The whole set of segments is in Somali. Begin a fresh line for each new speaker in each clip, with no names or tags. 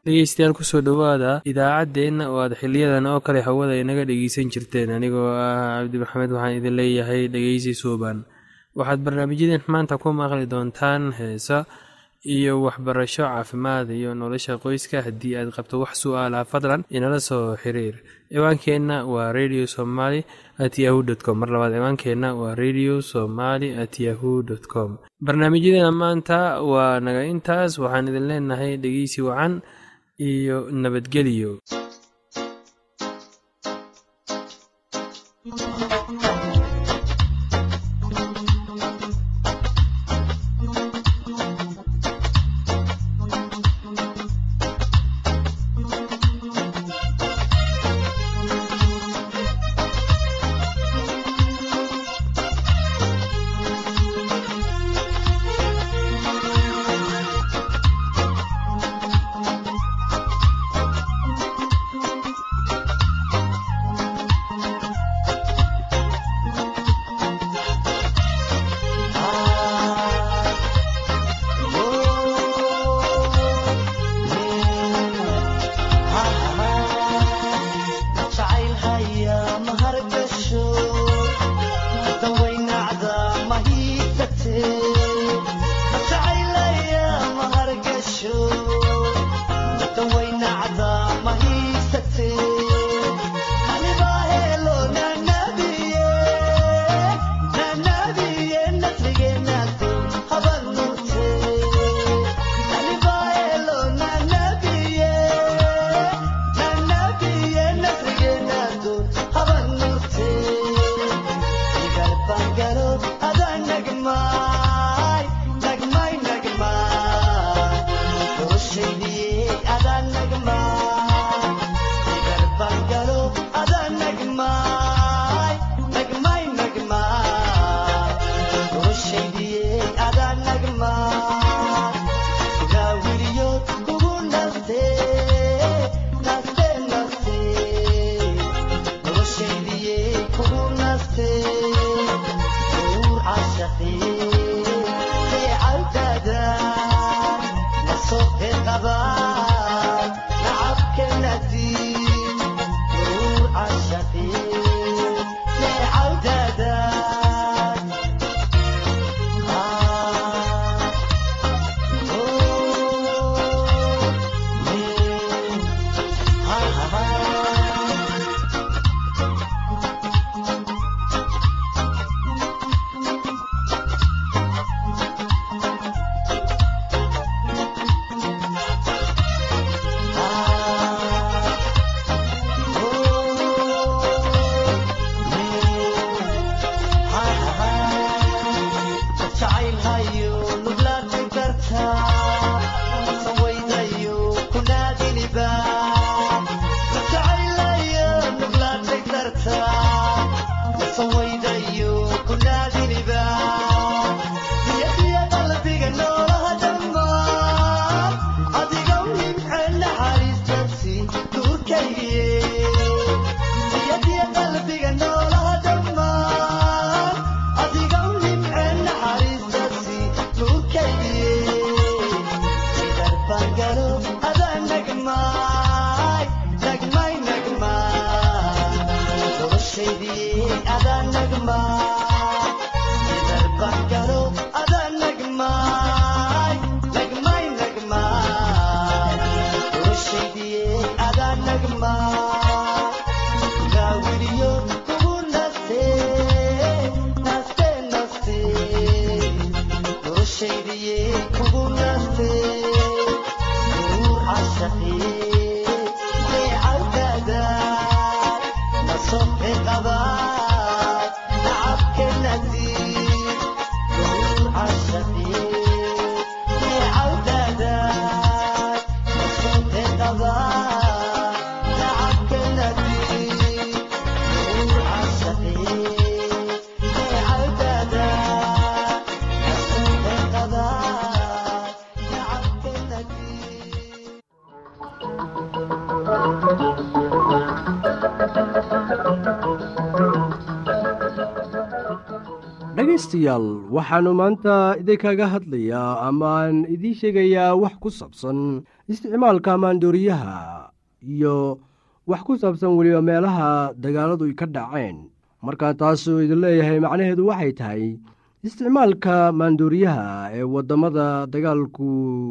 dhegeystayaal kusoo dhowaada idaacaddeenna oo aad xiliyadan oo kale hawada inaga dhegeysan jirteen anigoo ah cabdi maxamed waxaan idin leeyahay dhegeysi suuban waxaad barnaamijyadeen maanta ku maqli doontaan heesa iyo waxbarasho caafimaad iyo nolosha qoyska haddii aad qabto wax su-aalaha fadlan inala soo xiriir ciwaankeenna waa radio somaly at yahu dt com mar labaad ciwaankeenna waa radio somaly at yahu dt com barnaamijyadeena maanta waa naga intaas waxaan idin leenahay dhegeysi wacan iyo nabadgelyo
dhegaystayaal waxaannu maanta idinkaga hadlayaa amaan idiin sheegayaa wax ku saabsan isticmaalka maandooriyaha iyo wax ku saabsan weliba meelaha dagaaladu ka dhaceen markaa taasuu idin leeyahay macnaheedu waxay tahay isticmaalka maandooriyaha ee waddamada dagaalku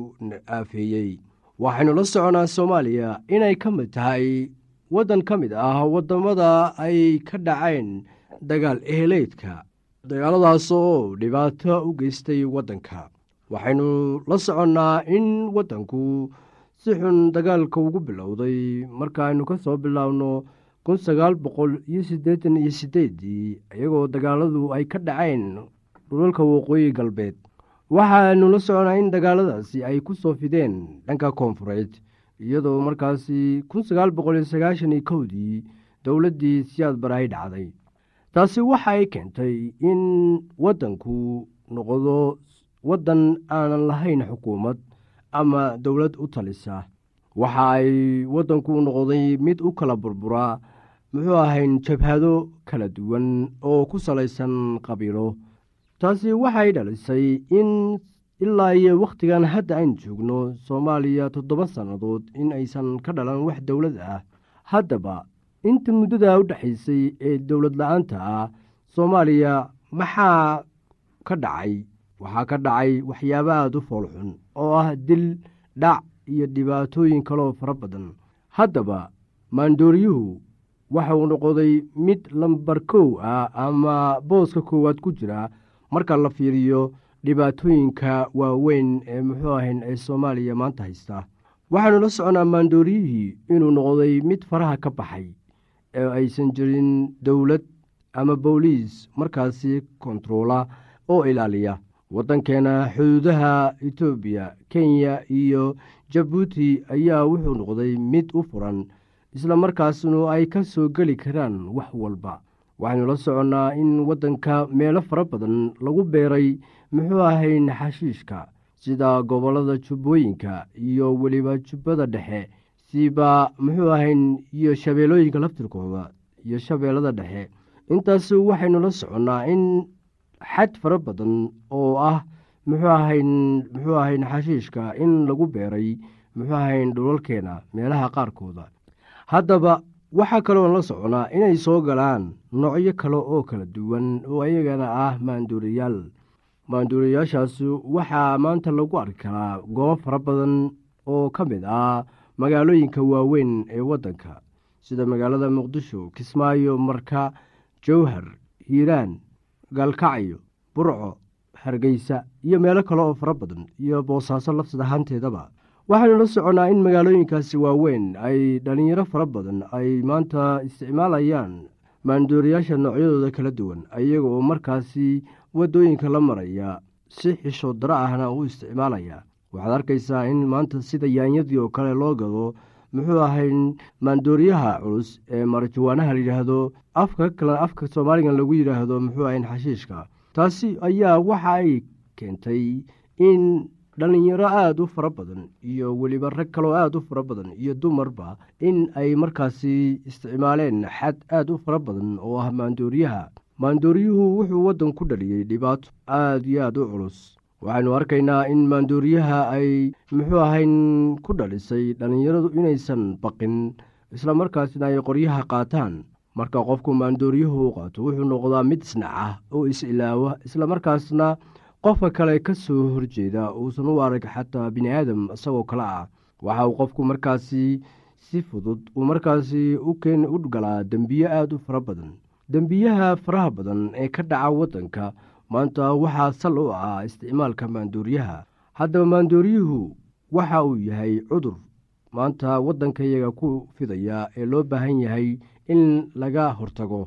aafeeyey waxaynu la soconaa soomaaliya inay ka mid tahay waddan ka mid ah waddamada ay ka dhaceen dagaal eheleydka dagaaladaas oo dhibaato u geystay waddanka waxaynu la soconnaa in waddanku si xun dagaalka ugu bilowday markaaynu ka soo bilaabno kun sagaal boqol iyo siddeetan iyo siddeeddii iyagoo dagaaladu ay ka dhaceen dhulalka waqooyi galbeed waxaanu la soconaa in dagaaladaasi ay ku soo fideen dhanka koonfureed iyadoo markaasi kun sagaal boqol iyo sagaashan iyo kowdii dowladdii siyaad bar ay dhacday taasi waxa ay keentay in waddanku noqdo waddan aanan lahayn xukuumad ama dowlad u talisa waxa ay waddanku noqday mid u kala burburaa muxuu ahayn jabhado kala duwan oo ku salaysan qabiilo taasi waxay dhalisay in ilaa iyo wakhtigan hadda aynu joogno soomaaliya toddoba sannadood in aysan ka dhalan wax dowlad ah haddaba inta muddada u dhexaysay ee dowlad la-aanta ah soomaaliya maxaa ka dhacay waxaa ka dhacay waxyaaba aada u foolxun oo ah dil dhac iyo dhibaatooyin kaloo fara badan haddaba maandooriyuhu waxauu noqday mid lambar kow ah ama booska koowaad ku jira marka la fiiriyo dhibaatooyinka waaweyn ee muxuu ahayn ee soomaaliya maanta haysta waxaanu la soconaa maandooriyihii inuu noqday mid faraha ka baxay ee aysan jirin dowlad ama booliis markaasi kontaroola oo ilaaliya waddankeena xuduudaha etoobiya kenya iyo jabuuti ayaa wuxuu noqday mid u furan isla markaasnu ay ka soo geli karaan wax walba waxaynu la soconnaa in waddanka meelo fara badan lagu beeray muxuu ahayn xashiishka sida gobollada jubbooyinka iyo weliba jubbada dhexe siba muxuu ahayn iyo shabeellooyinka laftirkooda iyo shabeellada dhexe intaas waxaynu la soconnaa in xad fara badan oo ah muxuu ahayn muxuu ahayn xashiishka in lagu beeray muxuu ahayn dhulalkeena meelaha qaarkooda haddaba waxaa kaloon la soconaa inay soo galaan noocyo kale oo kala duwan oo iyagana ah maanduuriyaal maanduuriyaashaas waxaa maanta lagu arki karaa goobo fara badan oo ka mid ah magaalooyinka waaweyn ee waddanka sida magaalada muqdisho kismaayo marka jowhar hiiraan gaalkacyo burco hargeysa iyo meelo kale oo fara badan iyo boosaaso lafsad ahaanteedaba waxaanu la soconnaa in magaalooyinkaasi waaweyn ay dhallinyaro fara badan ay maanta isticmaalayaan maandooriyaasha noocyadooda kala duwan iyaga oo markaasi waddooyinka la maraya si xisho daro ahna u isticmaalaya waxaad arkaysaa in maanta sida yaanyadii oo kale loo gado muxuu ahayn maandooriyaha culus ee marajawaanaha layidhaahdo afka kale afka soomaaligan lagu yidhaahdo muxuu ahayn xashiishka taasi ayaa waxa ay keentay in dhallinyaro aada u fara badan iyo weliba rag kaloo aada u fara badan iyo dumarba in ay markaasi isticmaaleen xad aada u fara badan oo ah maandooriyaha maandooriyuhu wuxuu waddan ku dhaliyey dhibaato aada iyo aada u culus waxaynu arkaynaa in maandooriyaha ay muxuu ahayn ku dhalisay dhallinyaradu inaysan baqin isla markaasna ay qoryaha qaataan marka qofku maandooriyuhu u qaato wuxuu noqdaa mid isnaca oo is-ilaawa isla markaasna qofka kale ka soo horjeeda uusan u arag xataa bini aadam isagoo kale ah waxa uu qofku markaasi si fudud uu markaasi u keen u galaa dembiye aada u fara badan dembiyaha faraha badan ee ka dhaca waddanka maanta waxaa sal u ah isticmaalka maandooriyaha haddaba maandooriyuhu waxa uu yahay cudur maanta waddankayaga ku fidaya ee loo baahan yahay in laga hortago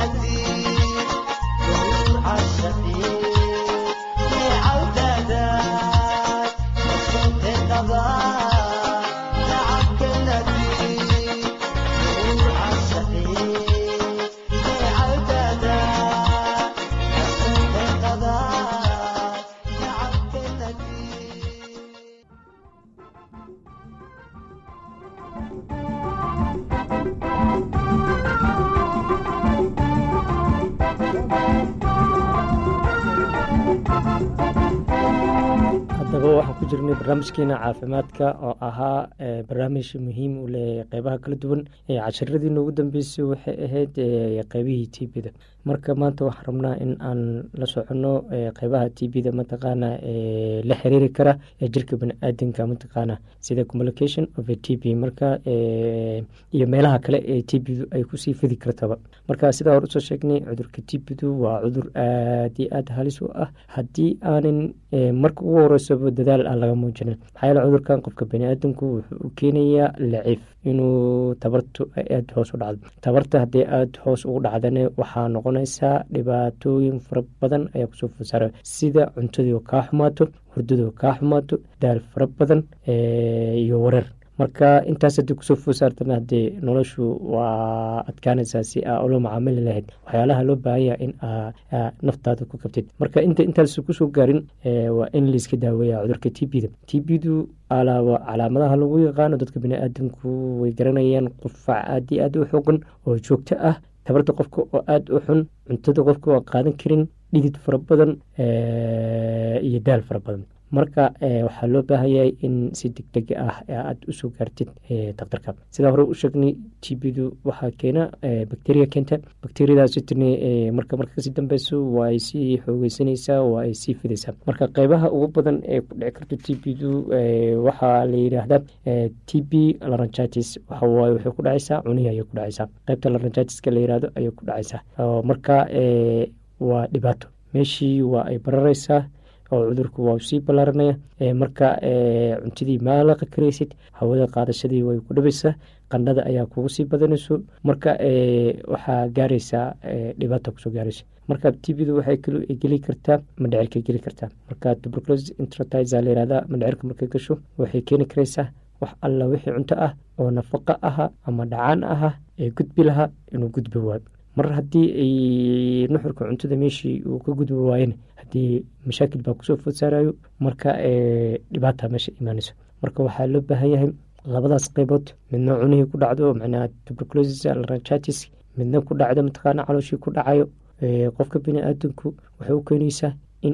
haddaba waxaan ku jirnay barnaamijkeena caafimaadka oo ahaa barnaamij muhiim u leh qeybaha kala duwan casharadii noogu dambeysay waxay ahayd qeybihii t b da marka maanta waxaan rabnaa in aan la soconno qeybaha t b da mataqaana la xiriiri kara ee jirka bani-aadanka mataqaana sida communication of a t b marka iyo meelaha kale ee t b du ay kusii fidi kartaba marka sidaa hore usoo sheegnay cudurka t b du waa cudur aad iyo aad halis u ah haddii aanan marka ugu horeysaba dadaal aan laga muujinin maxaa yeele cudurkan qofka bani-aadanku wuxuu u keenayaa laciif inuu tabartu aada hoos u dhacdo tabarta haddii aada hoos ugu dhacdana waxaa noqonaysaa dhibaatooyin fara badan ayaa kusoo fasaara sida cuntadii kaa xumaato hurdadoo kaa xumaato daal fara badan iyo wareer marka intaas haddii kusoo foosaartana haddee noloshu waa adkaanaysaa si aa ula macaamili lahayd waxyaalaha loo baahanya in aa naftaada ku kabtid marka inta intaas kusoo gaarin waa in layska daaweeya cudurka t b da t b du alaaba calaamadaha lagu yaqaano dadka bani-aadanku way garanayaan qufac aad iyo aad u xoogan oo joogto ah tabarta qofka oo aada u xun cuntada qofka oo qaadan karin dhidid fara badan iyo daal fara badan marka waxaa loo baahanyahay in si deg deg ah aada usoo gaartid daktarka sidaa hore u sheegnay t b du waxaa keena bacteria keenta bacteriadaasitn marka marka kasii dambeyso waa ay sii xoogeysanaysaa waa ay sii fidaysaa marka qeybaha ugu badan ee ku dhici karto t b du waxaa la yidhaahdaa t b laranchitis waxawaaye waxay ku dhacaysaa cunihi ayay ku dhacaysaa qeybta laranchitiska la yihahdo ayay ku dhacaysaa marka waa dhibaato meeshii waa ay barareysaa oo cudurku waa sii ballaaranaya marka cuntadii maalaqa karaysid hawada qaadashadii way ku dhibaysaa qandhada ayaa kugu sii badanayso marka waxaa gaaraysaa dhibaata kusoo gaaraysa marka tbdu waxay geli kartaa mandhecirka geli kartaa marka tuberculosis intratiza la yihahda mandhecirka markay gasho waxay keeni karaysaa wax alla wixii cunto ah oo nafaqa aha ama dhacaan aha ee gudbi lahaa inuu gudbi waayo mar haddii ay nuxurka cuntada meeshii uu ka gudbi waayena haddii mashaakil baa kusoo food saarayo marka dhibaata meesha imaanayso marka waxaa loo baahan yahay labadaas qeybood midna cunihii ku dhacdo macnaha tuberculosis laranchitis midna ku dhacdo mataqaana calooshii ku dhacayo qofka bini-aadanku waxay u keenaysaa in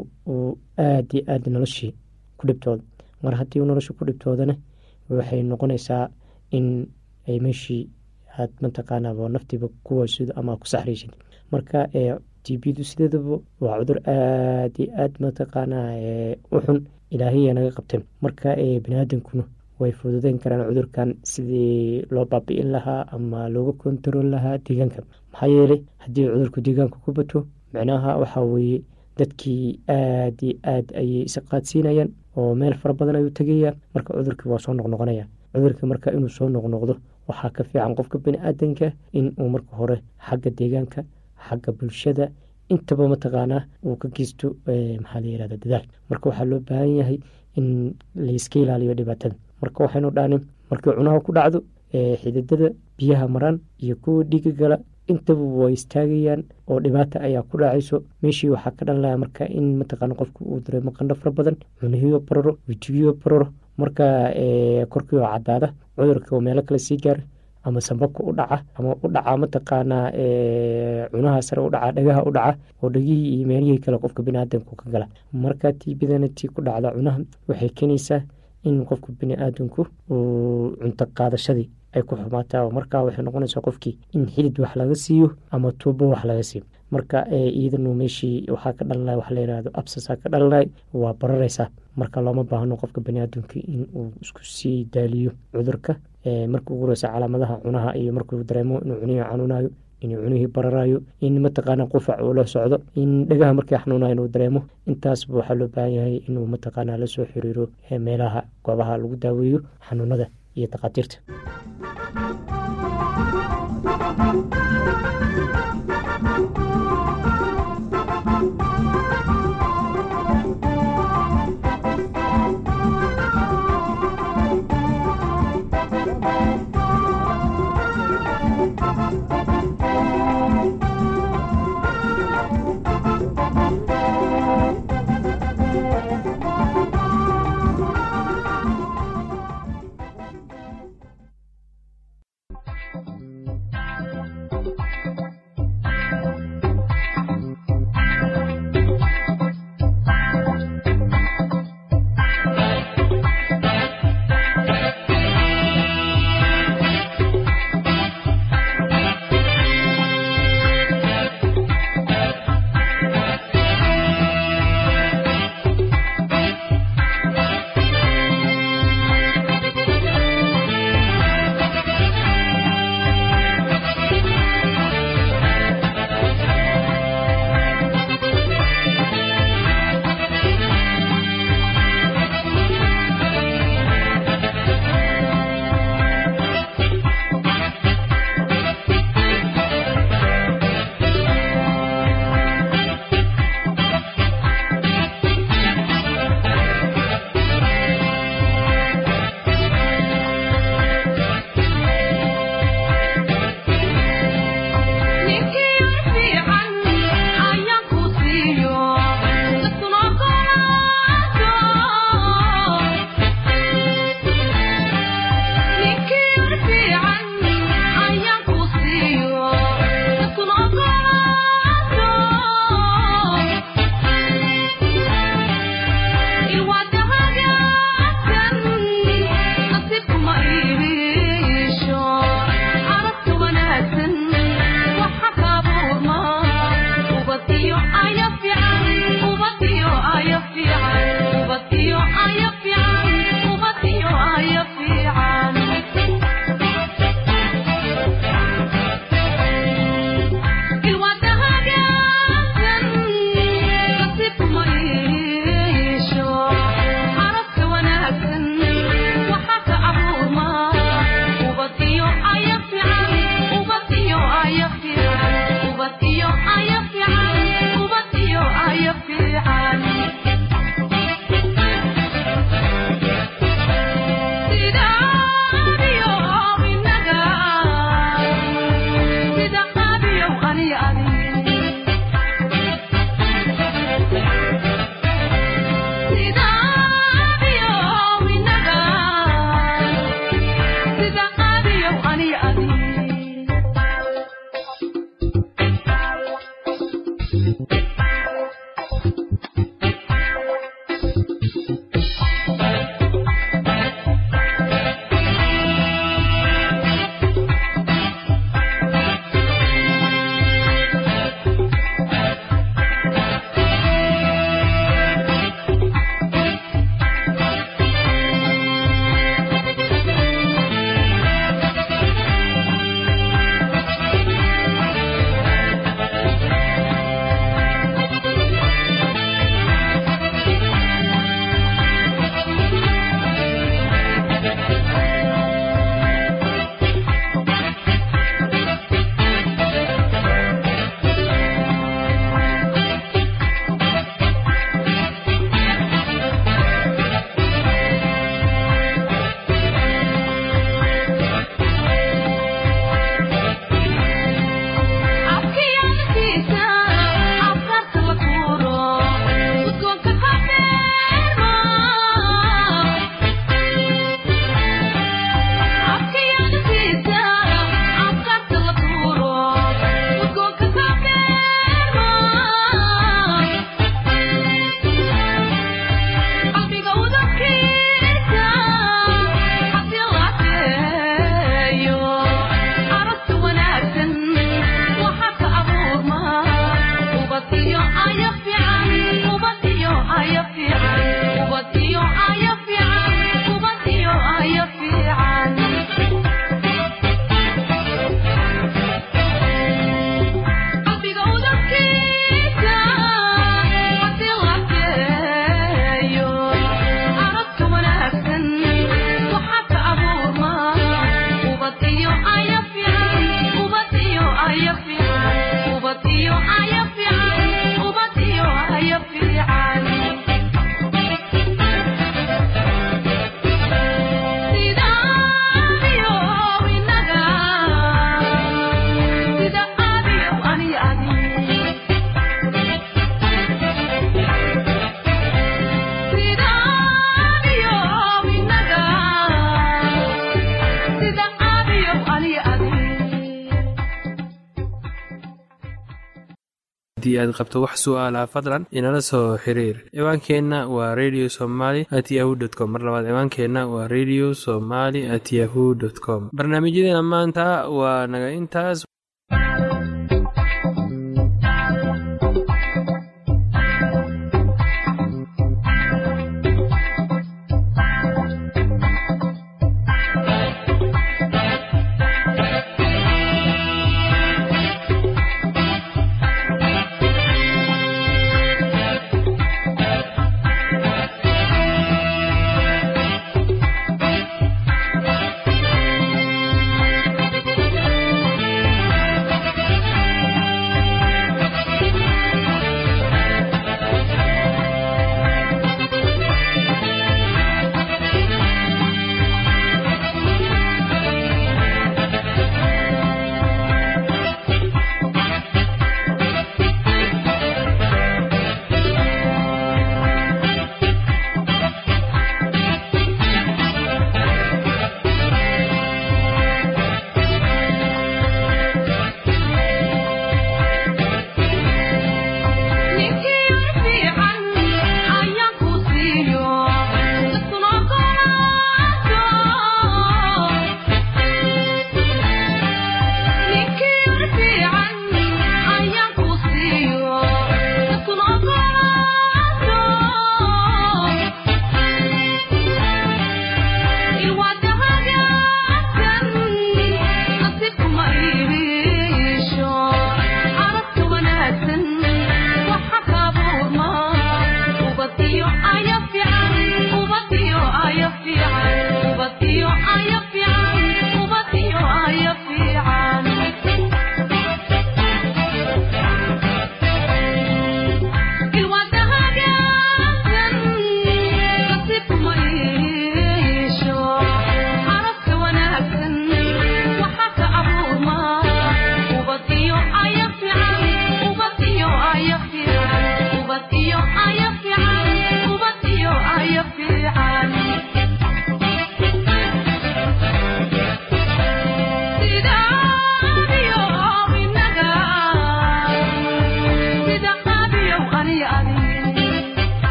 uu aada iyo aada noloshii ku dhibtoodo mar haddii nolosha ku dhibtoodana waxay noqonaysaa in ay meeshii aad mataqaanaa naftiiba kuwasido ama ku saxraysid marka t b du sideedaba waa cudur aada iyo aad mataqaanaa u xun ilaahiya naga qabteen marka baniaadankuna way fududeyn karaan cudurkan sidii loo baabi-in lahaa ama looga kontarool lahaa deegaanka maxaa yeelay haddii cudurku deegaanka ku bato micnaha waxaa weeye dadkii aada iyo aad ayay isqaadsiinayaan oo meel fara badan ayuu tegaya marka cudurkii waa soo noqnoqonaya cudurka marka inuu soo noqnoqdo waxaa ka fiican qofka bani-aadanka in uu marka hore xagga deegaanka xagga bulshada intaba mataqaanaa uu ka geysto maxaa la yirahda dadaal marka waxaa loo baahan yahay in layska ilaaliyo dhibaatada marka waxaynu dhahnin markii cunaha ku dhacdo xididada biyaha maraan iyo kuwa dhiiga gala intaba way istaagayaan oo dhibaata ayaa ku dhacayso meeshii waxaa ka dhanlaya marka in mataqaana qofku uu dareemo qandho fara badan cunihiyo bararo wejigiyo bararo marka korkii oo cadaada cudurka oo meelo kale sii gaara ama sambabka u dhaca ama u dhaca mataqaanaa cunaha sare u dhaca dhagaha u dhaca oo dhegihii iyo meelihii kale qofka biniaadanku ka gala marka tiibidana tii ku dhacda cunaha waxay keenaysaa in qofka bini-aadanku uu cunto qaadashadii ay ku xumaataa markaa waxay noqonaysaa qofkii in xilid wax laga siiyo ama tuubo wax laga siiyo marka iyadanu meeshii waxaa ka dhalanay wax layihahdo absasaa ka dhalanay waa barareysaa marka looma baahno qofka baniaadamka in uu isku sii daaliyo cudurka marka ugu horeysa calaamadaha cunaha iyo markuu dareemo inuu cunihii xanuunayo inuu cunihii bararayo in mataqaana qufac uu la socdo in dhagaha markii xanuunayo inuu dareemo intaasba waxaa loo baahan yahay inuu mataqaana lasoo xiriiro meelaha goobaha lagu daaweeyo xanuunada iyo takhaatiirta
haddii aad qabto wax su'aalaha fadlan inala soo xiriir ciwaankeenna waa radio somaly at yahu t com mar labaad ciwaankeenna waa radio somaly at yahu dt com barnaamijyadeena maanta waa naga intaas